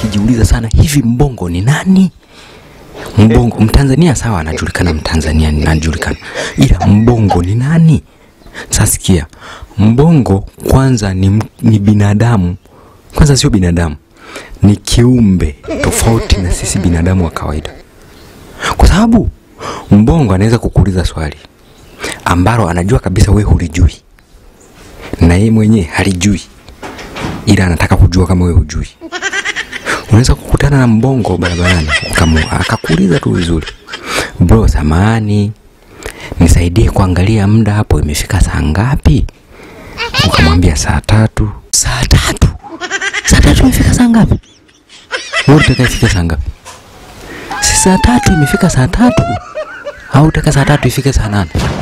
nikijiuliza sana, hivi mbongo ni nani? Mbongo Mtanzania sawa, anajulikana, Mtanzania anajulikana, ila mbongo ni nani? Sasa sikia, mbongo kwanza ni, m- ni binadamu kwanza, sio binadamu, ni kiumbe tofauti na sisi binadamu wa kawaida, kwa sababu mbongo anaweza kukuuliza swali ambalo anajua kabisa we hulijui na yeye mwenyewe halijui, ila anataka kujua kama we hujui. Unaweza kukutana na mbongo barabarani ukamu- akakuuliza tu vizuri, bro, samani nisaidie kuangalia muda hapo, imefika saa ngapi? Ukamwambia saa tatu. Saa tatu? Saa tatu imefika saa ngapi? Wewe unataka ifike saa ngapi? Si saa tatu imefika saa tatu au utaka saa tatu ifike saa nane?